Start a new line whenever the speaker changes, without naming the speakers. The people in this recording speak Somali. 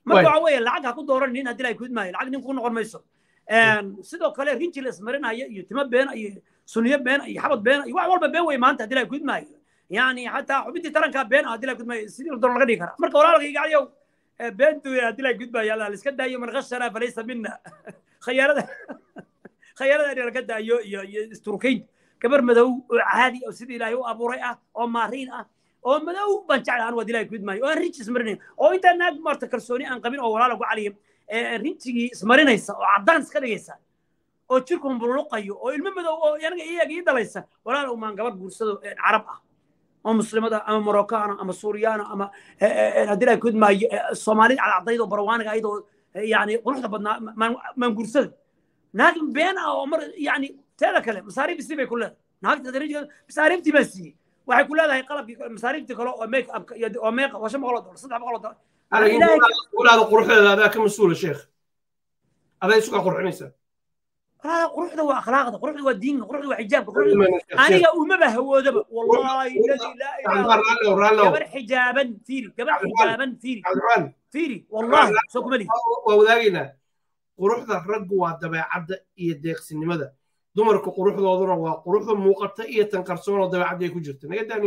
marka waxa weeye lacag ha ku dooran nin haddii ay kudmaayo lacag nin ku noqon mayso sidoo kale rinji la ismarinaya iyo timo beena iyo suniyo beena iyo xabad beena iyo wax walba been wey maanta haddii ay kudmaayo yani xataa xubintii tarankaa been ah haddii ay kudmaayo sidii la doon laga dhigi karaa marka walaalkayga aliyow beentu haddii ay kudmaayo alla iska daayo man khashana falaysa mina khayaarada khayaarada in laga daayo iyo iyo isturkayn gabar madow oo caadi oo sidii ilaahay u abuuray ah oo maariin ah oo madow baan jeclahan waa dilaahay kudmaayo oo aan rinji ismarinayn oo intaa naag maarta kalsooni aan qabin oo walaala ku caliya rinjigii ismarinaysa oo caddaan iska dhigaysa oo jirku mbuluqayo oo ilmo madow oo anaga iyaga ii dhalaysa walaala umaan gabar guursado carab ah oo muslimada ama moroccaana ama suuriyaana ama haddii ay kudmaayo soomaalida cadcadayd oo barwaaniga ayadoo yani quruxda badnaa maan guursada naag been ah oo mar yani teeda kale masaariif isii bay ku leedahay naagta rinjiga masaariiftii baa siiyey waxay ku leedahay qalabkii masaariiftii kale oo make upka iyo oo meeqa waa shan boqol oo dolar saddex boqol oo dolar
walaada quruxdeeda adaa ka mas-uula sheekh aday isugaa qurxinaysaa
walaada quruxda waa akhlaaqda quruxda waa diinka quruxda waa xijaabka aniga umaba hawoodaba wallahi alladii laa ilaaha gabar xijaaban fiiri gabar xijaaban fiiri fiiri wallahi soo kuma lihi
waa wadaagaynaa quruxda raggu waa dabeecadda iyo deeqsinimada dumarka quruxdooduna waa quruxda muuqata iyo tan qarsoon oo dabeecadda ay ku jirta